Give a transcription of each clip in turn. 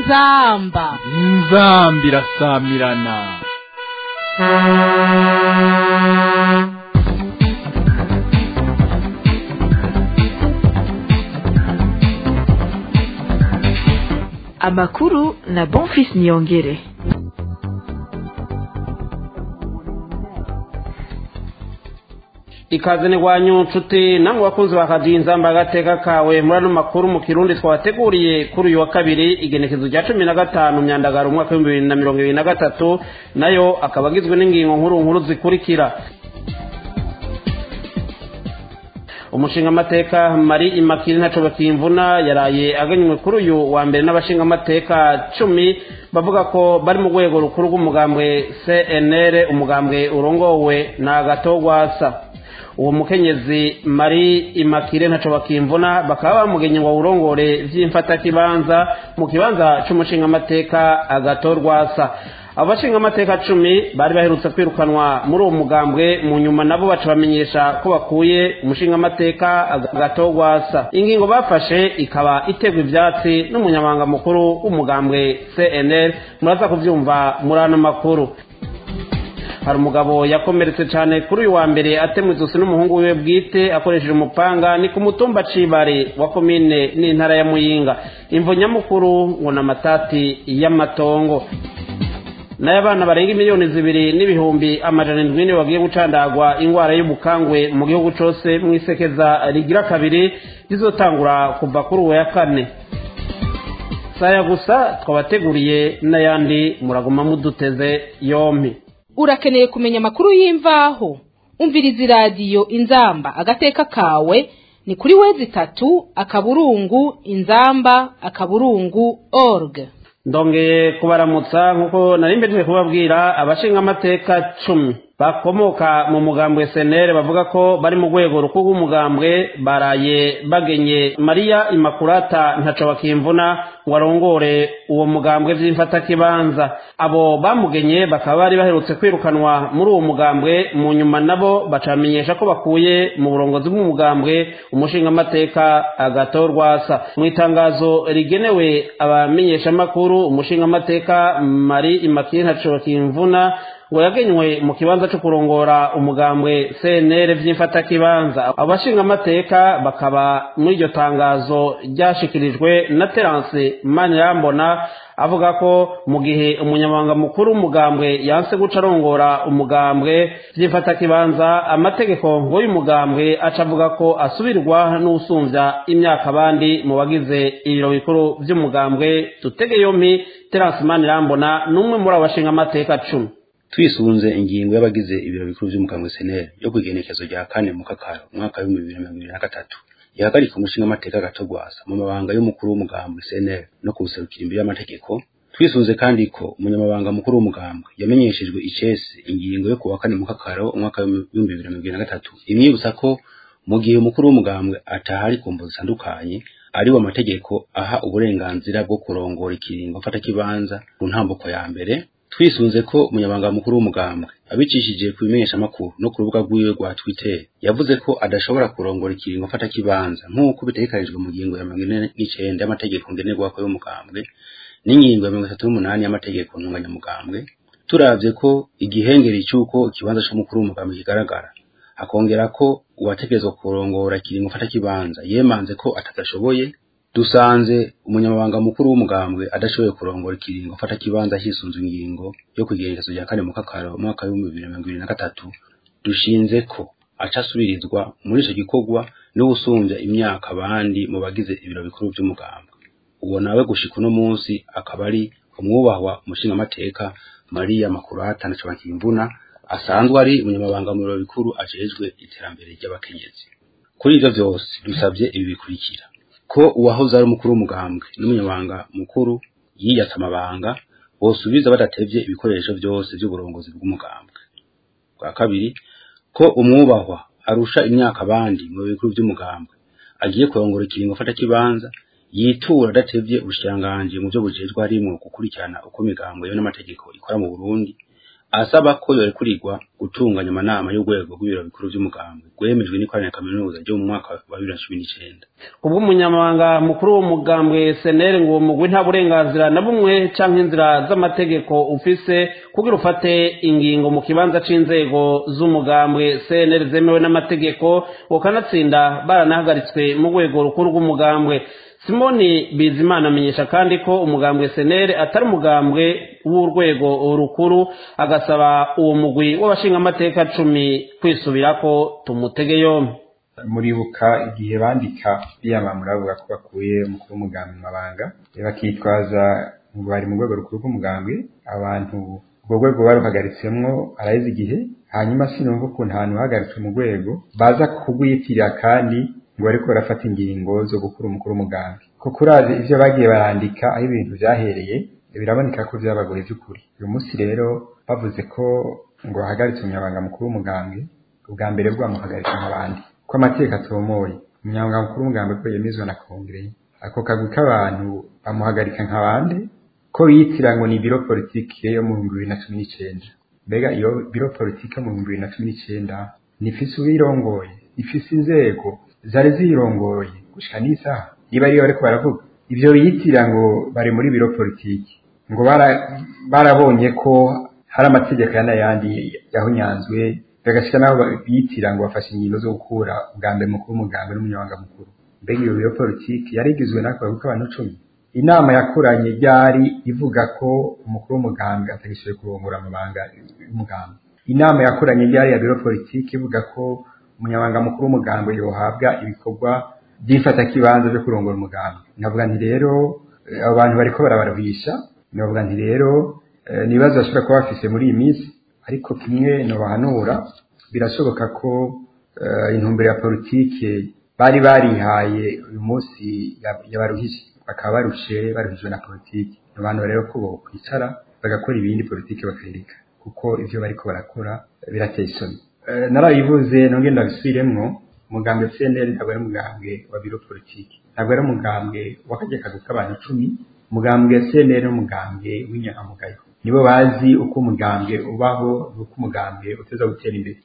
inzamba inzamba irasamirana amakuru na bonfis niyongere ikaze ni wanyu nshuti namwe bakunzi ba radiyo inzamba agateka kawe muri ano makuru mu kirundi twabateguriye kuri uyu wa kabiri igenekezo rya cumi na gatanu myandagaro umwaka w'ibihumbi bibiri na mirongo ibiri na gatatu nayo akaba agizwe n'ingingo nkuru nkuru zikurikira umushingamateka mari imakiri ntaco bakimvuna yaraye aganywe kuri uyu wa mbere n'abashingamateka cumi bavuga ko bari mu rwego rukuru rw'umugambwe cnr umugambwe urongowe na gatogwasa uwo mukenyezi mari imakire ntaco bakimvuna bakaba bamugenye ngo awurongore vy'imfatakibanza mu kibanza c'umushingamateka agatorwasa abo bashingamateka cumi bari baherutse kwirukanwa muri uwo mugambwe mu nyuma nabo baca bamenyesha ko bakuye umushingamateka agatogwasa ingingo bafashe ikaba iterwa ivyatsi n'umunyamabanga mukuru w'umugambwe cnl muraza kuvyumva muri ano makuru hari umugabo yakomeretse cyane kuri uyu wa mbere atemwe izosi n'umuhungu wiwe bwite akoresheje umupanga ni ku mutumba cibare wa komine n'intara ya muyinga imvo nyamukuru ngo ni amatati y'amatongo nayo abana barenga miliyoni zibiri n'ibihumbi amajana indwi nibo bagiye gucandagwa indwara y'ubukangwe mu gihugu cose mu isekeza rigira kabiri rizotangura kuva kuri uwo ya kane saya gusa twabateguriye n'ayandi muraguma muduteze yompi urakeneye kumenya amakuru y'imvaho umviriza iradiyo inzamba agateka kawe ni kuri wezi itatu akaburungu inzamba akaburungu org ndongeye kubaramutsa nk'uko nari mbejeje kubabwira abashingamateka cumi bakomoka mu mugambwe senere bavuga ko bari mu rwego rukuru rw'umugambwe baraye bagenye mariya imakurata ntaco bakimvuna ngo arongore uwo mugambwe vy'imfatakibanza abo bamugenye bakaba bari baherutse kwirukanwa muri uwo mugambwe mu nyuma nabo bacamenyesha ko bakuye mu burongozi bw'umugambwe umushingamateka agatorwasa mu itangazo rigenewe abamenyeshamakuru umushingamateka mari imakiri ntaco bakimvuna ngo yagenywe mu kibanza cyo kurongora umugambwe CNL vy'imfatakibanza abashingamateka bakaba muri iryo tangazo ryashikirijwe na Terence Manirambona avuga ko mu gihe umunyamabanga mukuru w'umugambwe yanse guca arongora umugambwe vy'imfatakibanza amategeko ngo y'umugambwe aca avuga ko asubirwa n'usumvya imyaka abandi mu bagize ibiro bikuru vy'umugambwe tutege yompi Terence Manirambona n'umwe muri abo bashingamateka cumi twisunze ingingo y'abagize ibiro bikuru vy'umugambwe seneri yo kwigenekezo rya kane mu kakaro umwaka w'ibihumbi bibiri na mirongo ibiri na gatatu ihagarika umushingamateka gatogwasa mu mabanga y'umukuru w'umugambwe seneri no kuwuserukira imbere y'amategeko twisunze kandi ko umunyamabanga mukuru w'umugambwe yamenyeshejwe icese ingingo yo kuwa kane mu kakaro umwaka w'ibihumbi bibiri na mirongo ibiri na gatatu imwibutsa ko mu gihe umukuru w'umugambwe atahari ku mvo zitandukanye ari wo amategeko aha uburenganzira bwo kurongora ikiringo mfatakibanza ku ntambuko ya mbere twisunze ko umunyabanga mukuru w'umugambwe abicishije ku bimenyeshamakuru no ku rubuga rwiwe rwa twitter yavuze ko adashobora kurongora ikiringo mfata kibanza nk'uko bitegekanijwe mu ngingo ya mirongo ine n'icenda y'amategeko ngenerwako y'umugambwe n'ingingo ya mirongo itatu n'umunani y'amategeko ntunganyamugambwe turavye ko igihengeri c'uko ikibanza c'umukuru w'umugambwe kigaragara akongera ko uwategerezwa kurongora ikiringo mfata kibanza yemanze ko atadashoboye dusanze umunyamabanga mukuru w'umugambwe adashoboye kurongora ikiringo fata kibanza hisunzwe ingingo yo kugerekezo rya kane mu kakaro umwaka w'ibihumbi bibiri na mirongo ibiri na gatatu dushinze ko aca asubirizwa muri ico gikorwa n'uwusumbya imyaka abandi mu bagize ibiro bikuru vy'umugambwe uwo nawe gushika uno munsi akaba ari umwubahwa umushingamateka mariya makurata naco bakimvuna asanzwe ari umunyamabanga mu biro bikuru ajejwe iterambere ry'abakenyezi kuri ivyo vyose dusavye ibi bikurikira ko uwahoze ari umukuru w'umugambwe n'umunyamabanga mukuru yiyatse amabanga bosubiza badatevye ibikoresho vyose vy'uburongozi bw'umugambwe bwa kabiri ko umwubahwa arusha imyaka abandi mu bikuru vy'umugambwe agiye kurongora ikiringo fata kibanza yitura adatevye ubushikiranganji mu vyo bujejwe harimwo gukurikirana uko imigambwe yo n'amategeko ikora mu Burundi asaba ko yorekurirwa gutunganya amanama y'urwego rw'ibiro bikuru vy'umugambwe rwemejwe n'ikoraniro kaminuza ryo mu mwaka wa bibiri na cumi n'icenda ubwo umunyamabanga mukuru w'umugambwe senere ngo uwo mugwi nta burenganzira na bumwe canke inzira z'amategeko ufise kugira ufate ingingo mu kibanza c'inzego z'umugambwe senere zemewe n'amategeko ukanatsinda baranahagaritswe mu rwego rukuru rw'umugambwe simoni bizimana amenyesha kandi ko umugambwe senere atari umugambwe w'urwego rukuru agasaba uwo mugwi w'abashingamateka cumi kwisubirako tumutege yombi muribuka igihe bandika biyamamura bavuga ko bakuye umukuru w'umugambi mu mabanga bakitwaza ngo bari mu rwego rukuru rw'umugambi abantu urwo rwego baruhagaritsemo araheze igihe hanyuma sinumva ukuntu ahantu hagaritswe mu rwego baza kugwiyitirira kandi ngo bariko barafata ingingo zo gukura umukuru w'umugambi kuko urazi ivyo bagiye barandika aho ibintu vyahereye biraboneka ko vyabagoye vy'ukuri uyu munsi rero bavuze ko ngo hahagaritse umunyabanga mukuru w'umugambi ubwa mbere bwamuhagaritse nk'abandi ko amategeko atomoye umunyamabanga mukuru w'umugambi ko yemezwa na kongere ako kagwi k'abantu bamuhagarika nk'abandi ko yitira ngo ni biro politike yo mu bihumbi bibiri na cumi n'icenda mbega iyo biro politike yo mu bihumbi bibiri na cumi n'icenda nifise uwirongoye ifise inzego zari zirongoye gushika n'isaha niba ariyo bariko baravuga ivyo biyitira ngo bari muri biro politike ngo barabonye ko hari amategeko ya n'ayandi yahunyanzwe bagashika naho biyitira ngo bafashe ingingo zo gukura ubwa mbere mukuru w'umugambi n'umunyamabanga mukuru mbega iyo biro politike yari igizwe n'akabagu k'abantu cumi inama yakoranye ryari ivuga ko umukuru w'umugambi atagishoboye kurongora amabanga y'umugambi inama yakoranye ryari ya biro politike ivuga ko umunyamabanga mukuru w'umugambi yohabwa ibikorwa byifata kibanza byo kurongora umugambi navuga nti rero abo bantu bariko barabaruhisha navuga nti rero nibazo bashobora kuba bafise muri iyi minsi ariko kimwe nobahanura birashoboka ko intumbero ya politike bari barihaye uyu munsi yabaruhije bakaba barushe baruhijwe na politike abantu rero ko bokwicara bagakora ibindi politike bakayireka kuko ivyo bariko barakora birateye isoni narabivuze nongeye ndabisubiremwo umugambwe CNL ntabwo ari umugambwe wa biro politike ntabwo ari umugambwe w'akajya kazi k'abantu icumi umugambwe CNL ni umugambwe w'inyangamugayo nibo bazi uko umugambwe ubaho n'uko umugambwe uteza gutera imbere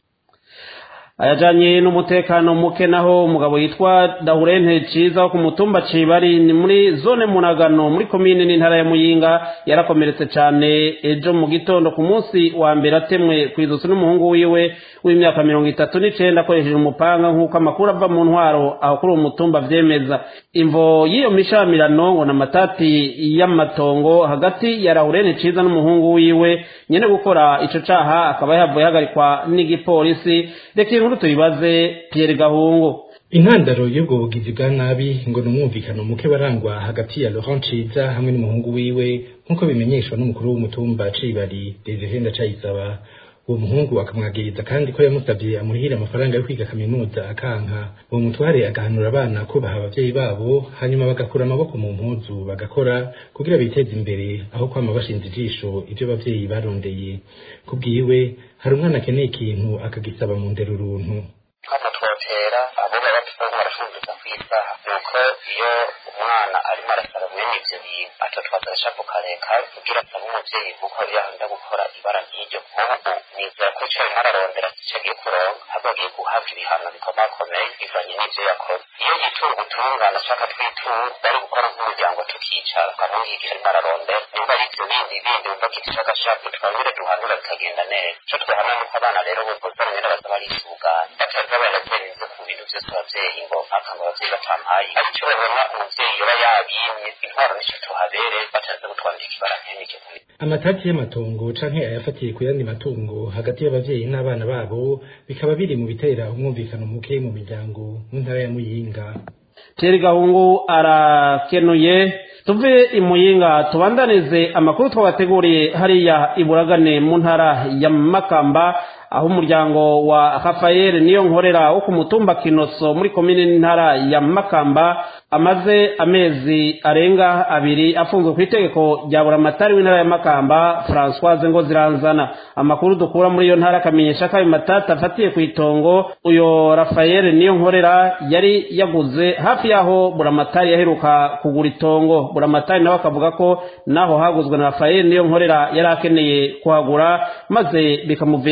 ayajanye n'umutekano muke naho umugabo yitwa Dahurente Ciza wo ku mutumba Cibari ni muri zone Munagano muri komine n'intara ya Muyinga yarakomeretse cane ejo mu gitondo ku munsi wa mbere atemwe kwizusi n'umuhungu wiwe w'imyaka mirongo itatu n'icenda akoresheje umupanga nk'uko amakuru ava mu ntwaro aho kuri uwo mutumba vyemeza imvo y'iyo mishamirano ngo n'amatati y'amatongo hagati ya Dahurente Ciza n'umuhungu wiwe nyene gukora ico caha akaba yavuye hagarikwa n'igipolisi reka inkuru tuyibaze Pierre Gahungu intandaro y'ubwo bugizi bwa nabi ngo ni umwumvikano muke warangwa hagati ya Laurent Ciza hamwe n'umuhungu wiwe nk'uko bimenyeshwa n'umukuru w'umutumba Cibari Desire Ndacayisaba uwo muhungu akamwagiriza kandi ko yamusabye amuhira amafaranga yo kwiga kaminuza akanka uwo mutware agahanura abana kubaha abavyeyi babo hanyuma bagakura amaboko mu mpuzu bagakora kugira biteze imbere aho kwama bashinze ijisho ivyo abavyeyi barondeye kubwiwe hari umwana akeneye ikintu akagisaba mu ndero uruntu hano twotera abo baba bafite barafunguriza ku isaha nuko iyo umwana arimo arasaba mwene ivyo bintu atotwaza agashapu kareka kugira asabe umuvyeyi kuko yahanda gukora ibara nk'iryo nk'ubu nizera ko ico arimo ararondera sico agiye kuronka ahubwo agiye guhabwa ibihano bikomakomeye bivanye n'ivyo yakoze iyo yitura ubutungane ashaka twitura bari gukora nk'umuryango tukicara ukamwigisha arimo ararondera nimba ari ivyo bindi bindi wumva kitisha agashapu twongere duhanura bikagenda neza ico twahana nuko abana rero bozana nyene baza barisugana bataza baragereza ku bintu vyose abavyeyi ngo mpaka ngo abavyeyi batampaye ariko ico babona umuvyeyi yoba yabimye intwaro nico tuhabere bataza gutwandika ibara nk'iryo amatati y'amatongo canke ayafatiye ku yandi matungo hagati y'abavyeyi n'abana babo bikaba biri mu bitera umwumvikano muke mu miryango mu ntara ya Muyinga Pierre Gahungu arakenuye tuve imuyinga tubandanize amakuru twabateguriye hariya iburagane mu ntara ya Makamba aho umuryango wa Rafael niyo nkorera wo ku mutumba Kinoso muri komine n'intara ya Makamba amaze amezi arenga abiri afunzwe ku itegeko rya buramatari w'intara ya Makamba Françoise ngo ziranzana amakuru dukura muri iyo ntara akamenyesha ko ayo matata afatiye ku itongo uyo Rafael niyo nkorera yari yaguze hafi yaho buramatari yaheruka kugura itongo buramatari nawe akavuga ko naho haguzwe na Rafael niyo nkorera yari akeneye kuhagura maze bikamuviramo gupfa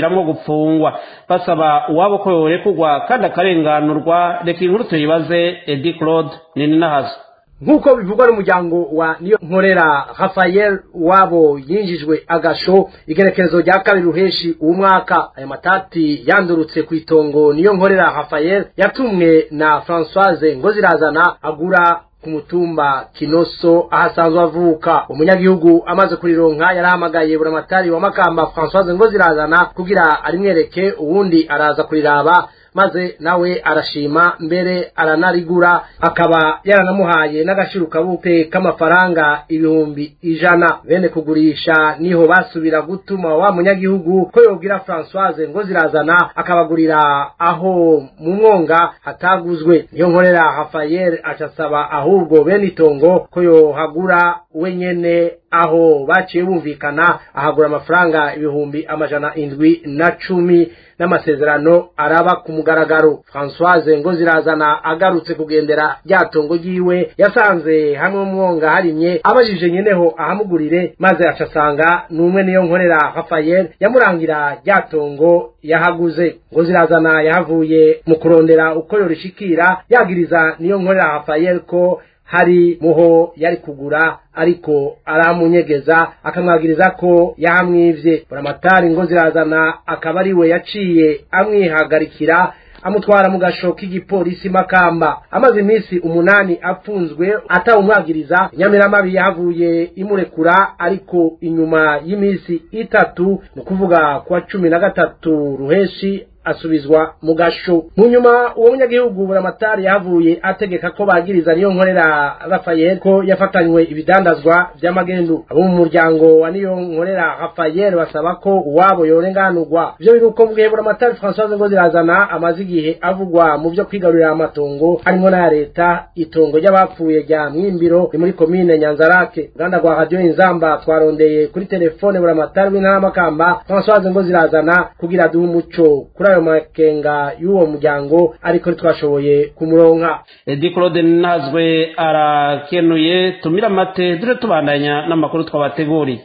gupfungwa basaba uwabo ko yorekugwa kandi akarenganurwa reka inkuru tuyibaze edi claude nini nahazo nk'uko bivugwa n'umuryango wa niyo nkorera rafael wabo yinjijwe agasho igerekerezo rya kabiri ruheshi uwo mwaka aya matati yandurutse ku itongo niyo nkorera rafael yatumwe na francoise ngozirazana agura ku mutumba kinoso ahasanzwe avuka umunyagihugu amaze kurironka yarahamagaye buramatari wa makamba francoise ngozirazana kugira arimwereke uwundi araza kuriraba maze nawe arashima mbere aranarigura akaba yaranamuhaye n'agashirukabupe k'amafaranga ibihumbi ijana bene kugurisha niho basubira gutuma wa munyagihugu ko yobwira francoise ngo zirazana akabagurira aho mu mwonga hataguzwe niyo nkorera rafael acasaba ahubwo bene itongo ko yohagura we nyene aho baciye bumvikana ahagura amafaranga ibihumbi amajana indwi na cumi n'amasezerano araba ku mugaragaro francoise ngo zirazana agarutse kugendera rya tongo ryiwe yasanze hamwe mwonga harimye abajije nyeneho ahamugurire maze acasanga n'umwe niyo nkorera rafael yamurangira rya tongo yahaguze ngo zirazana yahavuye mu kurondera uko yorishikira yagiriza niyo nkorera rafael ko hari muho yari kugura ariko aramunyegeza akamwagiriza ko yahamwivye buramatari ngo zirazana akaba ari we yaciye amwihagarikira amutwara mu gasho k'igipolisi makamba amaze iminsi umunani apfunzwe atawumwagiriza inyamiramabi yahavuye imurekura ariko inyuma y'iminsi itatu ni ukuvuga kuwa cumi na gatatu ruheshi asubizwa mu gasho mu nyuma uwo munyagihugu buramatari yahavuye ategeka ko bagiriza niyo nkorera rafael ko yafatanywe ibidandazwa vy'amagendu abo mu muryango wa niyo nkorera rafael basaba ko uwabo yorenganurwa ivyo biri uko mvugihe buramatari francoise ngo zirazana amaze igihe avugwa mu vyo kwigarurira amatongo harimwo n'aya leta itongo ry'abapfuye rya mwimbiro ni muri komine nyanzarake uruganda rwa radiyo inzamba twarondeye kuri telefone buramatari w'intara makamba francoise ngo zirazana kugira duhe umuco kuri ayo makenga y'uwo muryango ariko ntitwashoboye kumuronka edi claude nazwe arakenuye tumira amate dore tubandanya n'amakuru twabateguriye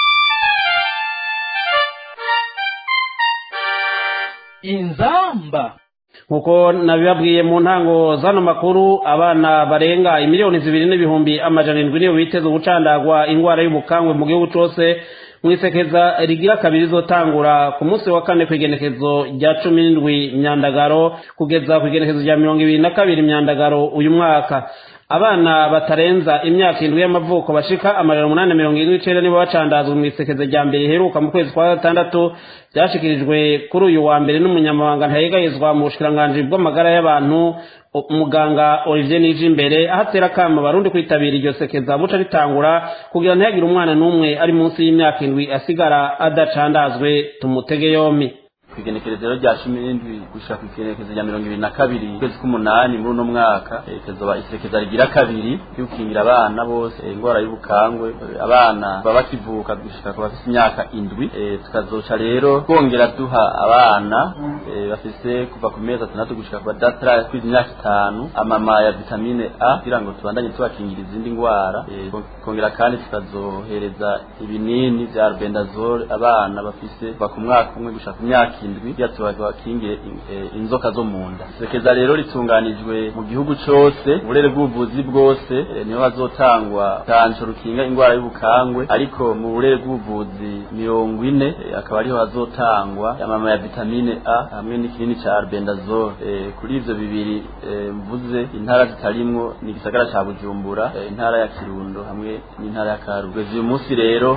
inzamba nkuko nabibabwiye mu ntango zano makuru abana barenga imiliyoni zibiri n'ibihumbi amajana indwi niyo biteze ubucandagwa indwara y'ubukangwe mu gihugu cose mwisekeza rigira kabiri zotangura ku munsi wa kane kw'igenekezo rya cumi n'indwi myandagaro kugeza kw'igenekezo rya mirongo ibiri na kabiri myandagaro uyu mwaka abana batarenza imyaka indwi y'amavuko bashika amajana umunani mirongo irindwi n'icenda nibo bacandazwa mu isekeza rya mbere riheruka mu kwezi kwa gatandatu byashikirijwe kuri uyu wa mbere n'umunyamabanga ntayegayezwa mu bushikiranganji bw'amagara y'abantu umuganga olivier nije imbere aho atera akama barundi kwitabira iryo sekeza buca ritangura kugira ntihagire umwana n'umwe ari munsi y'imyaka indwi asigara adacandazwe tumutege yompi kwigenekerezero rya cumi n'indwi gushika ku igenekerezo rya mirongo ibiri na kabiri ukwezi k'umunani muri uno mwaka ikezoba isekeza rigira kabiri ry'ukingira abana bose indwara y'ubukangwe abana baba bakivuka gushika ku bafise imyaka indwi tukazoca rero twongera duha abana bafise kuva ku mezi atandatu gushika ku badatara kwiza imyaka itanu amama ya vitamine a kugira ngo tubandanye tubakingira izindi ndwara kongera kandi tukazohereza ibinini vya albendazole abana bafise kuva ku mwaka umwe gushika ku myaka indwi kugira tubakinge inzoka zo mu nda sekeza rero ritunganijwe mu gihugu cose uburere bw'ubuvuzi bwose niho hazotangwa tanco rukinga indwara y'ubukangwe ariko mu burere bw'ubuvuzi mirongo ine akaba ariho hazotangwa amama ya vitamine a hamwe n'ikinini ca albendazole kuri ivyo bibiri mvuze intara zitarimwo ni igisagara ca bujumbura intara ya kirundo hamwe n'intara ya karugu uyu munsi rero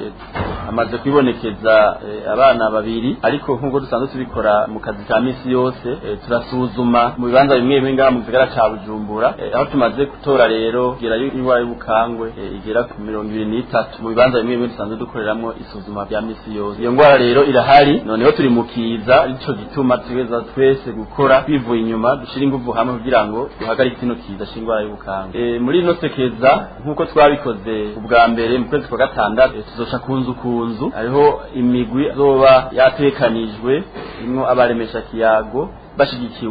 amaze kwibonekeza abana babiri ariko nk'uko dusanzwe tubikora mu kazi ka misi yose turasuzuma mu bibanza bimwe bimwe ngaha mu gisagara ca bujumbura aho tumaze gutora rero kugera indwara y'ubukangwe igera ku mirongo ibiri n'itatu mu bibanza bimwe bimwe dusanzwe dukoreramo isuzuma rya misi yose iyo ndwara rero irahari noneho turi mu kiza ico gituma tugeza twese gukora twivuye inyuma dushira inguvu hamwe kugira ngo duhagarike kino kiza c'indwara y'ubukangwe muri ino sekeza nk'uko twabikoze ubwa mbere mu kwezi kwa gatandatu tuzoca ku nzu ku nzu hariho imigwi azoba yatekanijwe imwo abaremesha kiyago bashigikiwe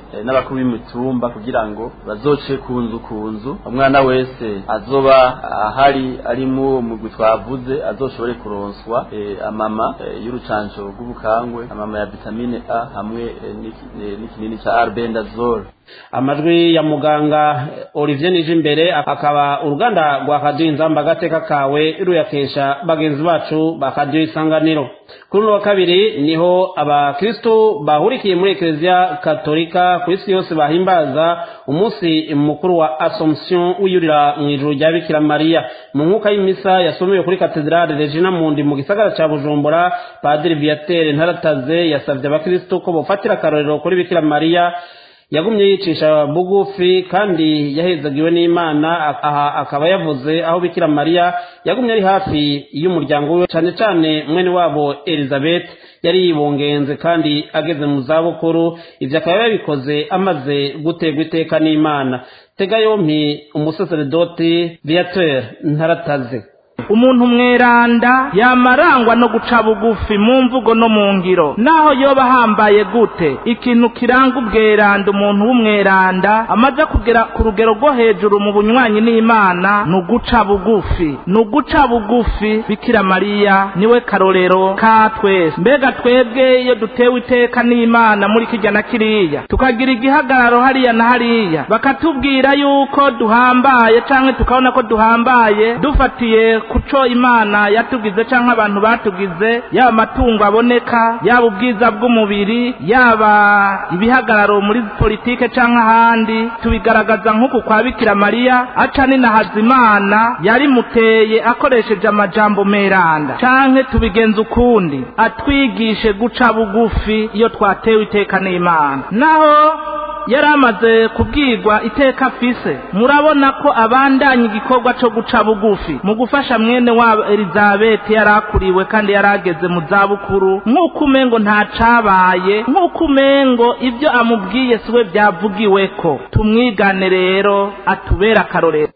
eh, n'abakuru b'imitumba kugira ngo bazoce ku nzu ku nzu umwana wese azoba ahari ari mu mugwi twavuze azoshobore kuronswa eh, amama eh, y'urucanco rw'ubukangwe amama ya vitamine A hamwe eh, n'iki- eh, n'ikinini ca arbendazole amajwi ya muganga Olivier Nijimbere akaba uruganda rwa kadiyo inzamba agateka kawe ruyakesha bagenzi bacu ba kadiyo isanganiro kuri uno wa kabiri niho abakristo bahurikiye muri ekereziya katolika ku isi yose bahimbaza umunsi mukuru wa assomption wiyurira mu ijuru rya bikira mariya mu nkuka y'imisa yasomewe kuri katedrale regina mundi mu gisagara ca bujumbura padiri viatere ntarataze yasavye abakristo ko bofatira akarorero kuri bikira mariya yagumye yicisha bugufi kandi yahezagiwe n'imana aha akaba yavuze aho bikira mariya yagumye ari hafi y'umuryango we cyane cyane mwene wabo elizabeth yari yibungenze kandi ageze mu zabukuru ibyo akaba yabikoze amaze guterwa iteka n'imana tega yompi umusaseredoti viateur ntarataze umuntu mweranda yamarangwa no guca bugufi mu mvugo no mu ngiro naho yoba ahambaye gute ikintu kiranga ubweranda umuntu w'umweranda amaze kugera ku rugero rwo hejuru mu bunywanyi n'imana ni uguca bugufi ni uguca bugufi bikira mariya niwe karorero ka twese mbega twebwe iyo dutewe iteka n'imana muri kijya na kiriya tukagira igihagararo hariya na hariya bakatubwira yuko duhambaye canke tukabona ko duhambaye dufatiye kuco imana yatugize canke abantu batugize yaba amatungo aboneka yaba ubwiza bw'umubiri yaba ibihagararo muri politike canke ahandi tubigaragaza nk'uku kwa bikira mariya aca ninahaza imana yarimuteye akoresheje amajambo meranda canke tubigenza ukundi atwigishe guca bugufi iyo twatewe iteka n'imana naho yari amaze kubwirwa iteka afise murabona ko abandanya igikorwa cyo guca bugufi mu gufasha mwene wabo elizabeth yari akuriwe kandi yari ageze mu zabukuru nk'uko umengo ntacabaye nk'uko umengo ibyo amubwiye siwe byavugiwe ko tumwigane rero atubere akarorero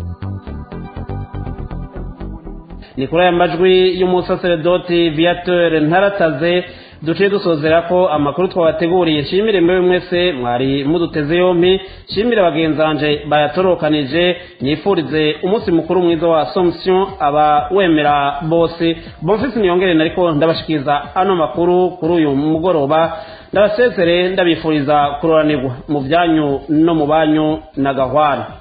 ni kuri aya majwi y'umusaseredoti viateur ntarataze duciye dusozera ko amakuru twabateguriye nshimire mbewe mwese mwari muduteze yompi nshimire bagenzanje bayatorokanije nifurize umunsi mukuru mwiza wa assomption aba wemera bose bonfisi niyongere nariko ndabashikiriza ano makuru kuri uyu mugoroba ndabasezere ndabifuriza kuroranirwa mu byanyu no mu banyu na gahwana